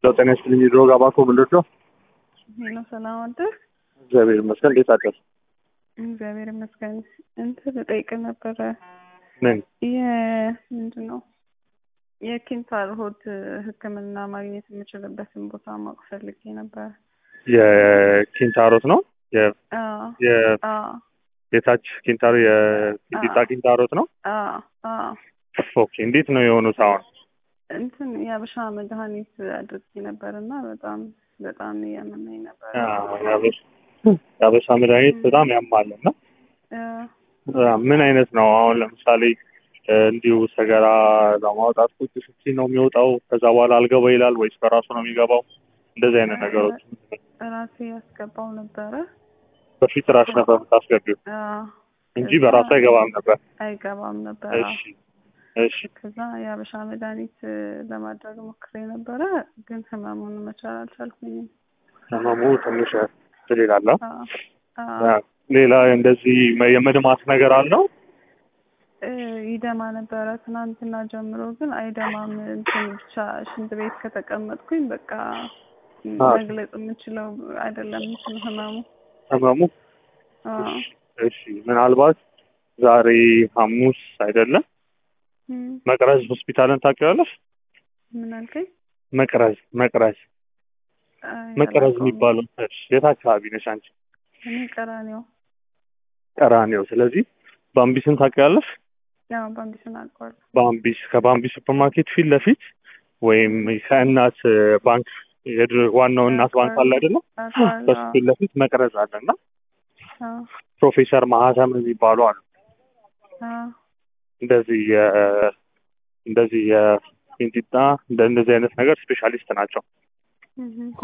ጤና ይስጥልኝ። ድሮ ጋር ባኮ ምንድን ነው? ሄሎ ሰላም አደር። እግዚአብሔር ይመስገን። እንዴት አደር? እግዚአብሔር ይመስገን። እንትን ልጠይቅ ነበረ። ምን የምንድን ነው የኪንታር ሆድ ሕክምና ማግኘት የምችልበትን ቦታ ማወቅ ፈልጌ ነበር። የኪንታሮት ነው የ- አዎ የ- አዎ የታች ኪንታሮ የፊንጢጣ አዎ። ኪንታሮት ነው። አዎ አዎ ኦኬ እንዴት ነው የሆኑት አሁን? እንትን የአበሻ መድኃኒት አድርጌ ነበር እና በጣም በጣም እያመመኝ ነበር። አዎ፣ የአበሻ የአበሻ መድኃኒት በጣም ያማል እና እ፣ ምን አይነት ነው አሁን ለምሳሌ እ፣ እንዲሁ ሰገራ ለማውጣት ቁጭ ስትይ ነው የሚወጣው ከዛ በኋላ አልገባ ይላል ወይስ በራሱ ነው የሚገባው? እንደዚህ አይነት ነገሮች ራሴ ያስገባው ነበረ በፊት ራስ ነበር የምታስገቢው አዎ፣ እንጂ ከዛ በራሱ አይገባም ነበር። አይገባም ነበር። አዎ። እሺ እሺ ከዛ የአበሻ መድኃኒት እ፣ ለማድረግ ሞክሬ ነበረ፣ ግን ህመሙን መቻል አልቻልኩኝም። ህመሙ ትንሽ እንትን ይላል። አዎ፣ አዎ። አዎ። ሌላ እንደዚህ መ- የመድማት ነገር አለው? እ፣ ይደማ ነበረ ትናንትና ጀምሮ፣ ግን አይደማም። እንትን ብቻ ሽንት ቤት ከተቀመጥኩኝ በቃ አዎ። መግለጽ የምችለው አይደለም እንትን ህመሙ። ህመሙ አዎ። እሺ ምናልባት ዛሬ ሐሙስ አይደለም እም፣ መቅረዝ ሆስፒታልን ታውቂዋለሽ? ምን አልከኝ? መቅረዝ መቅረዝ አይ፣ መቅረዝ አላውቀውም። የሚባለው እሺ፣ የት አካባቢ ነሽ አንቺ? እኔ ቀራኒዮ ቀራኔው። ስለዚህ ባምቢስን ታውቂዋለሽ? ያው ባምቢስን አውቀዋለሁ። ባምቢስ ከባምቢስ ሱፐርማርኬት ፊት ለፊት ወይም ከእናት ባንክ የድሮ- ዋናው እናት ባንክ አለ አይደለም? አውቀዋለሁ። በሱ ፊት ለፊት መቅረዝ አለ እና አዎ፣ ፕሮፌሰር ማህተም የሚባሉ አሉ። አዎ። እንደዚህ የ- እንደዚህ የፊንጢጣ እንደ እንደዚህ አይነት ነገር ስፔሻሊስት ናቸው። እም፣